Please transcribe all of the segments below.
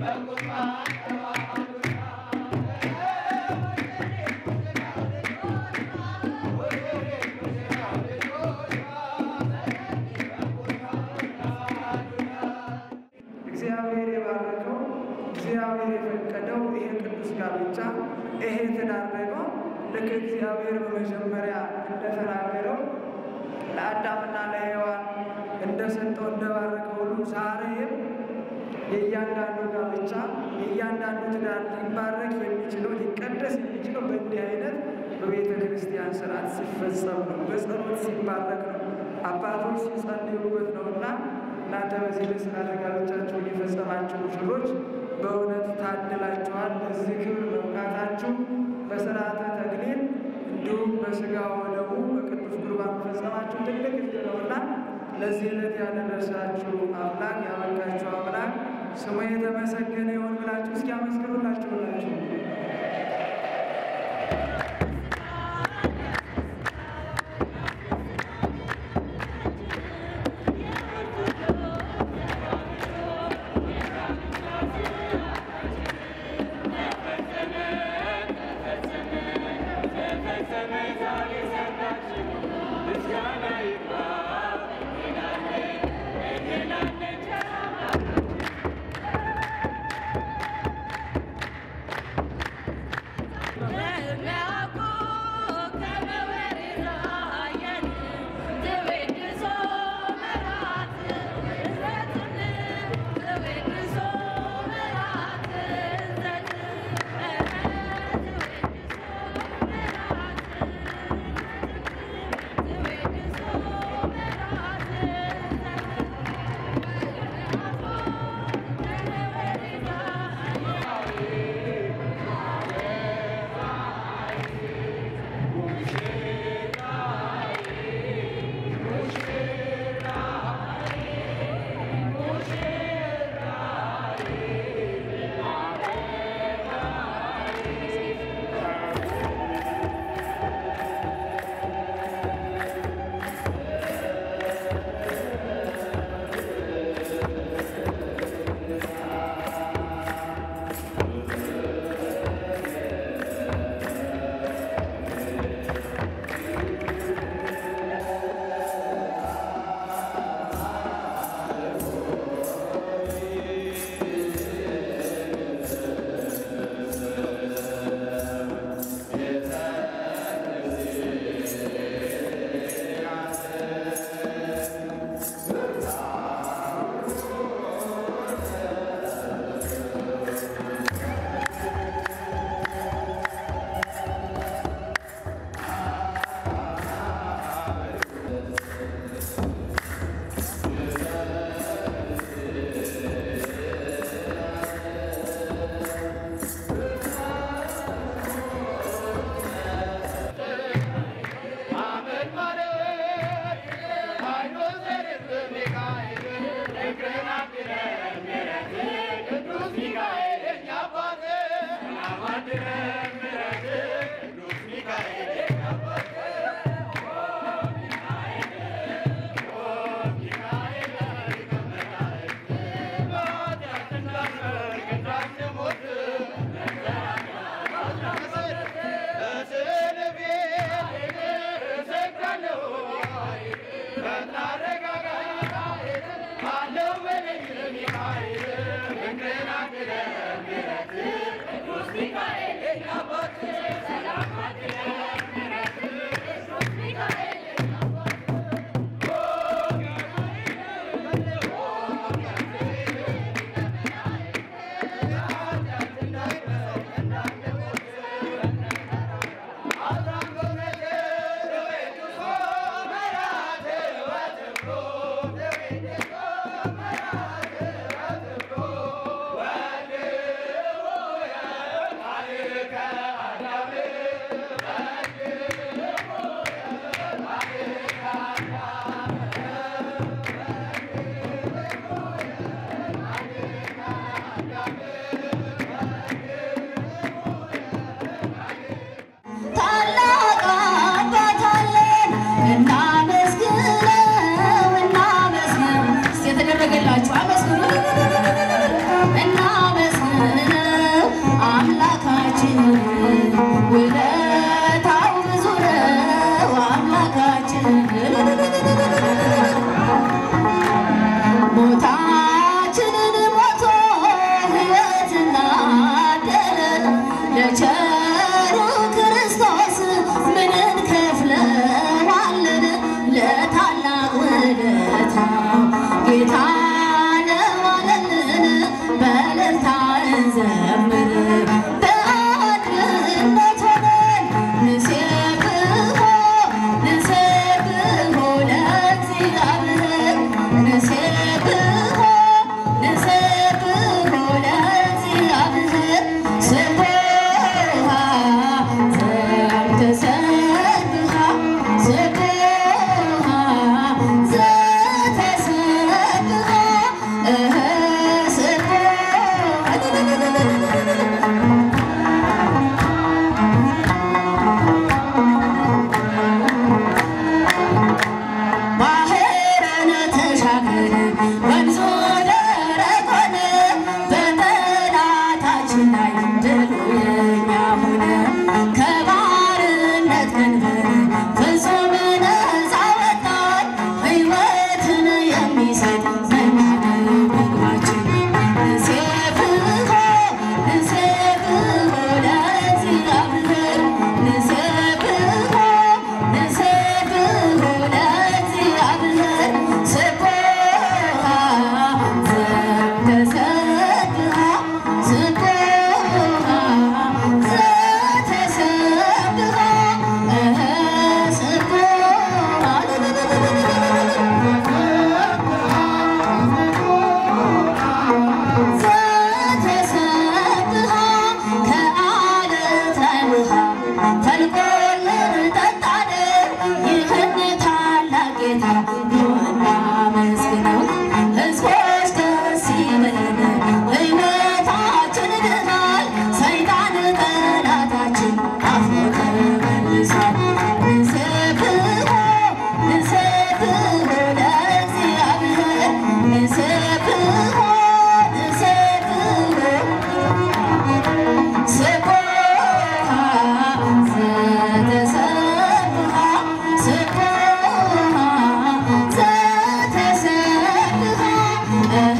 እግዚአብሔር የባረከው እግዚአብሔር የፈቀደው ይሄ ቅዱስ ጋብቻ ይሄ ትዳር ደግሞ ልክ እግዚአብሔር በመጀመሪያ እንደተናገረው ለአዳምና ለሔዋን እንደሰጠው እንደባረከው ሁሉ ዛሬም የእያንዳንዱ ጋብቻ የእያንዳንዱ ትዳር ሊባረክ የሚችለው ሊቀደስ የሚችለው በእንዲህ አይነት በቤተ ክርስቲያን ስርዓት ሲፈጸም ነው፣ በጸሎት ሲባረክ ነው፣ አባቶች ሲጸልዩበት ነው እና እናንተ በዚህ ለስርዓተ ጋብቻችሁን የፈጸማችሁ ሙሽሮች በእውነት ታድላችኋል። ለዚህ ክብር መብቃታችሁ በስርዓተ ተክሊል እንዲሁም በስጋ ወደሙ በቅዱስ ቁርባን መፈጸማችሁ ትልቅ ዕድል ነውና ለዚህ ዕለት ያደረሳችሁ አምላክ ያበቃችሁ አምላክ ስሙ የተመሰገነ ይሁን ብላችሁ እስኪ አመስግኑላችሁላችሁ። Now ጌታ ለዋለልን በእልልታ እንዘምር በአንድነት ሆነን ንሴብሖ ንሴብሖ ለእግዚአብሔር ንሴብሖ ንሴብሖ ለእግዚአብሔር ስብሐ ዘተሰብሐ ስብሐ ዘተሰብሐ እህ ስብሐ ባህርን ተሻገር ወንዙ ደረቅ ሆነ፣ በጠላታችን ላይ ድሉ የኛ ሆነ። ከባርነት ቀንበር ፍጹም ነፃ ወጣን፣ ሕይወትን የሚሰጥ መና ነው ምግባችን። ንሴብሖ ንሴብሖ ለእግዚአብሔር ንሴብሖ ንሴብሖ ለእግዚአብሔር ስብሐ ዘተሰብሐ ስብሐ ዘተሰብሐ እህ ዘተሰብሐ ከዓለት ላይ ውሃ ፈልቆልን ጠጣን። ይህን ታላቅ ጌታ እናመስግነው። ሕዝቦች ደስ ይበለን፣ ሕይወታችን ድኗል። ሰይጣን ጠላታችን አፍሮ ተመልሷል። ንሴብሖ ንሴብሖ ለእግዚአብሔር ንሴብሖ ንሴብሖ ስብሐ ዘተሰብሐ ስብሐ ዘተሰብሐ እህ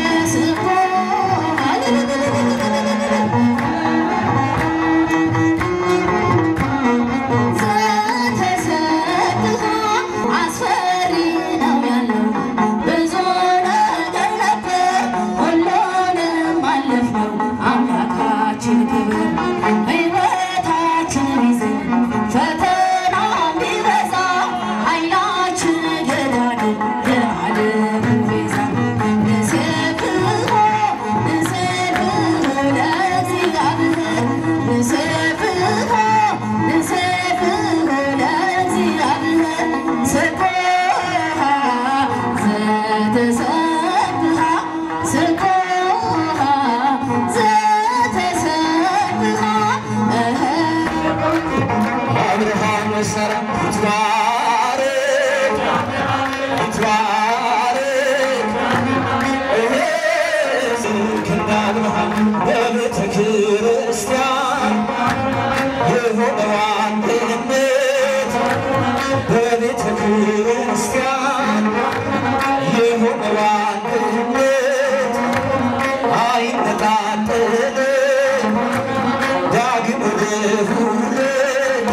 ዘተሰብሐ አስፈሪ ነው ያለው ብዙ ነገር ነበር፣ ሁሉንም አለፍነው አምላካችን ክብር ሕይወታችን ቢዝን ፈተና ቢበዛ ኃይላችን ገዳድን የዓለሙ ቤዛ ንሴብሖ ንሴብሖ ለእግዚአብሔር ንሴብሖ ንሴብሖ ለእግዚአብሔር ስብሐ ዘተሰብሐ ስብሐ ዘተሰብሐ እህ አብርሃም ወሰራ ይትባረክ ይትባረክ እሄ ዝክና አብርሃም በቤተ ክርስቲያን የሆነው አንድነት በቤተ ክርስቲያን የሆነው አንድነት አይነጣጠልም ዳግም ልሁለት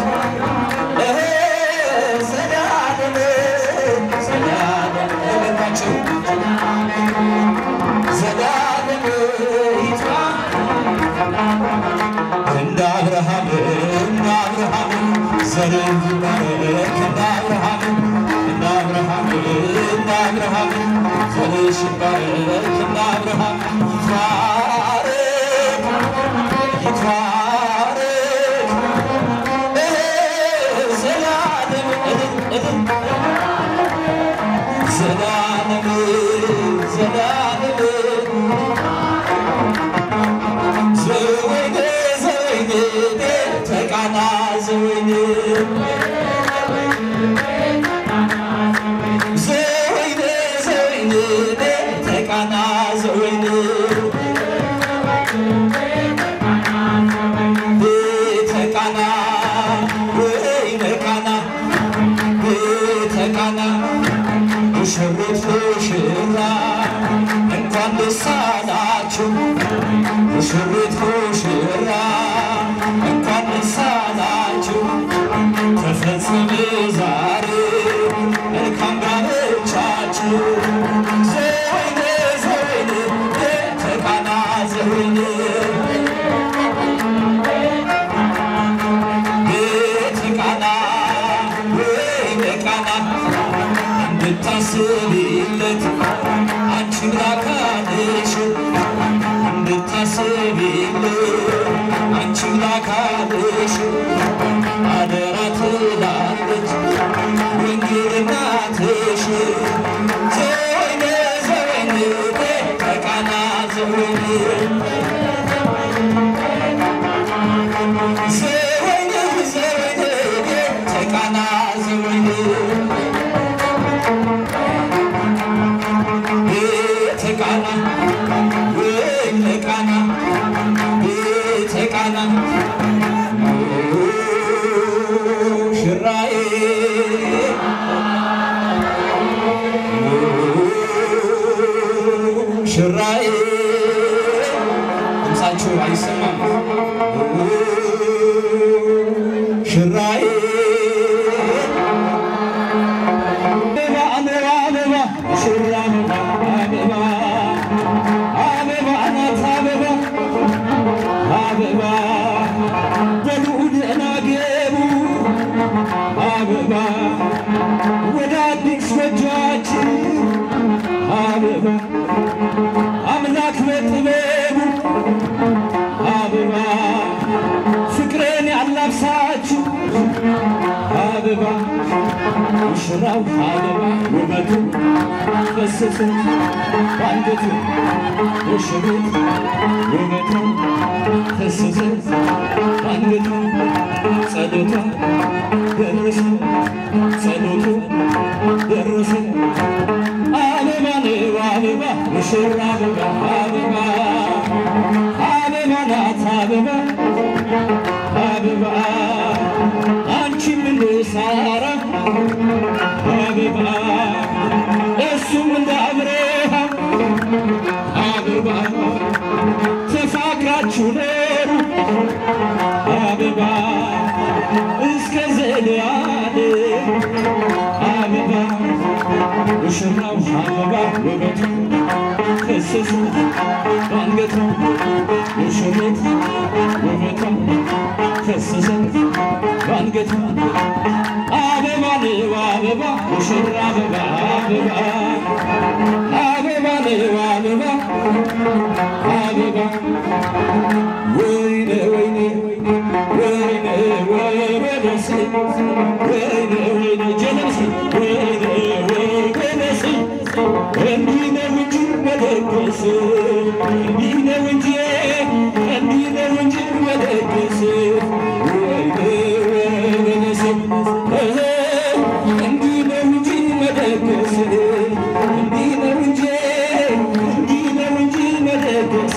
ዘላለም ዘላለም እመታቸው ዘላለም ይጥፋ እንደ አብርሃም እንደ አብርሃም ዘርህ ይባረክ እንደ አብርሃም እንደ አብርሃም እንደ አብርሃም ዘርሽ ይባረክ እንደ አብርሃም ይትባረክ ይትባረክ ዘላለም ዘላለም ዘላለም ዘወይኔ ዘወይኔ ተቃና ዘወይኔ ዘወይኔ ዘወይኔ ተቃና ዘወይኔ ቤተ ቃና ወይነ ቃና ቤተ ቃና ሙሽሪት ሙሽራ እንኳን ደስ አላችሁ ሙሽሪት ሙሽራ እንኳን ደስ አላችሁ ተፈጸመ ዛሬ መልካም ጋብቻችሁ ቃና እንድታስቢለት አንቺን ላካልሽ እንድታስቢለት አንቺን ላካልሽ አደራ ትላለች ወንጌል እናትሽ ዘወይነ ዘወይን ከቃና ዘወይን ዘወይን ዘወይን ከቃና ዘወይን ቤተ ቃና ወይነ ቃና ቤተ ቃና ሽራዬ ሽራዬ ድምፃችሁ አይሰማም ሽራዬ አበባ አበባ አበባ ሽራ አበባ አበባ ናት አበባ አበባ በልዑል ናገቡ አበባ ወደ አዲስ ጎጆአችን አበባ አምላክ በጥበቡ አበባ ፍቅርን ያላብሳችሁ አበባ ሙሽራው አበባ ውበቱ ፈሰሰ በአንገቱ ሙሽሪት ውበቱ ፈሰሰ በአንገቱ ጸሎቷ ደረሰ ጸሎቱ ደረሰ አበባ ነው አበባ ሙሽራ አበባ አበባ አበባ ናት አበባ አበባ አንቺ ምን ሳራ አበባ እሱም እንደ አብርሃም አበባ ተፋቅራችሁ ኖሩ አበባ እስከ ዘላለም አበባ ሙሽራው አበባ ውበቱ ፈሰሰ በአንገቷ ሙሽሪት ውበቷ ፈሰሰ በአንገቷ አበባ ነው አበባ ሙሽራ አበባ አበባ አበባ ነው አበባ አበባ ወይኔ ወይኔ ወይኔ ወይኔ ወይኔ ወይኔ ጀለስ ወይኔ ወይኔ እንዲህ ነው እንጂ መለገስ እንዲህ ነው እንጂ እንዲህ ነው እንጂ መለገስ ወይኔ ወይኔ እንዲህ ነው እንጂ መለገስ እንዲህ ነው እንጂ እንዲህ ነው እንጂ መለገስ